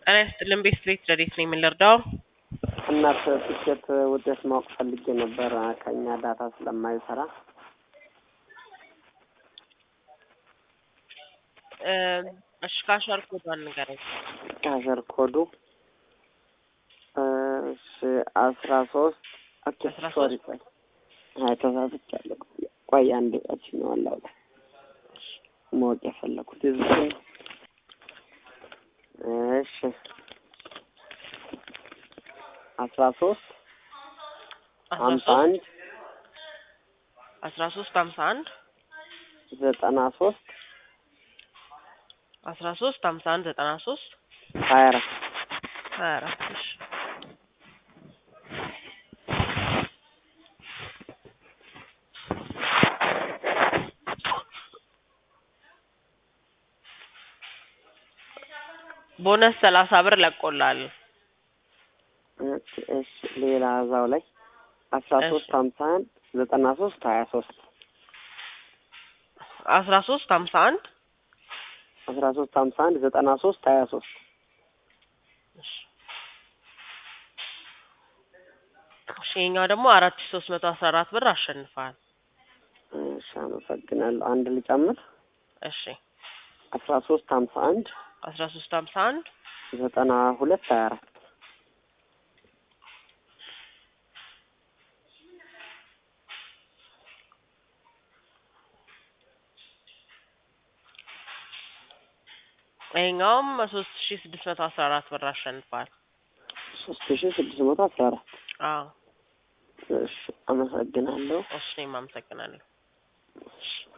ጤና ይስጥልን ቤት ቤት ረዴት ነኝ የምንረዳው እናት ትኬት ውጤት ማወቅ ፈልጌ ነበር ከእኛ ዳታ ስለማይሰራ እሺ ካሸር ኮዷን ንገረኝ ካሸር ኮዱ እሺ አስራ ሶስት ኦኬ አስራ ሶሪ ሶስት ቆይ አይ ተሳስቻለሁ ቆይ አንድ ቃች ነው አላው ማወቅ የፈለኩት እዚህ እሺ አስራ ሶስት አስራ ሀምሳ ሶስት አንድ አስራ ሶስት ሀምሳ አንድ ዘጠና ሶስት አስራ ሶስት ሀምሳ አንድ ዘጠና ሶስት ሀያ አራት ሀያ አራት እሺ ቦነስ ሰላሳ ብር ለቆላል ኦኬ፣ እሺ ሌላ እዛው ላይ አስራ ሶስት ሀምሳ አንድ ዘጠና ሶስት ሀያ ሶስት አስራ ሶስት ሀምሳ አንድ አስራ ሶስት ሀምሳ አንድ ዘጠና ሶስት ሀያ ሶስት እሺ ይኸኛው ደግሞ አራት ሺ ሶስት መቶ አስራ አራት ብር አሸንፈዋል እሺ አመሰግናለሁ። አንድ ልጨምር እሺ አስራ ሶስት ሀምሳ አንድ አስራ ሶስት ሀምሳ አንድ ዘጠና ሁለት ሀያ አራት ይኸኛውም ሶስት ሺ ስድስት መቶ አስራ አራት ብር አሸንፈዋል ሶስት ሺ ስድስት መቶ አስራ አራት አዎ እሺ አመሰግናለሁ። እሺ እኔም አመሰግናለሁ እሺ